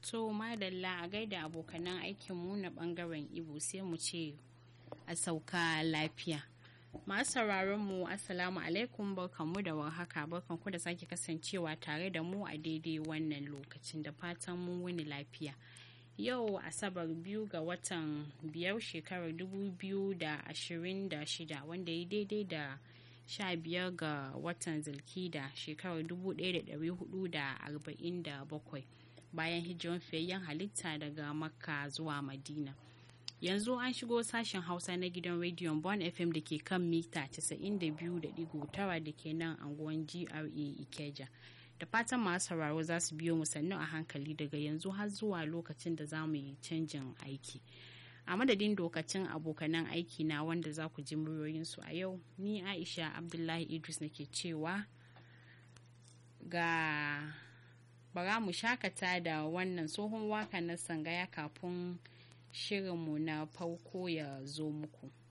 To madalla a gaida abokanan aikinmu na bangaren Ibo sai mu ce a sauka lafiya. Masu sauraron mu Assalamu alaikum barkanmu da warhaka barkanku da sake kasancewa tare da mu a daidai wannan lokacin da fatan mun wuni lafiya. Yau Asabar biyu ga watan biyar shekarar dubu biyu da ashirin da shida wanda ya daidai da sha biyar ga watan zilkida shekarar dubu ɗaya da ɗari hudu da arba'in da bakwai bayan hijiran fiyayyen halitta daga makka zuwa madina. yanzu an shigo sashen hausa na gidan rediyon bon fm da ke kan mita 92.9 da ke nan anguwan gra ikeja da fatan masu sauraro za su biyo mu sannu a hankali daga yanzu har zuwa lokacin da za mu yi canjin aiki a madadin dokacin abokanan aiki na wanda za ku ji muryoyinsu a yau ni aisha abdullahi idris nake cewa ga bara mu shakata da wannan tsohon waka na sangaya kafin shirinmu na farko ya zo muku.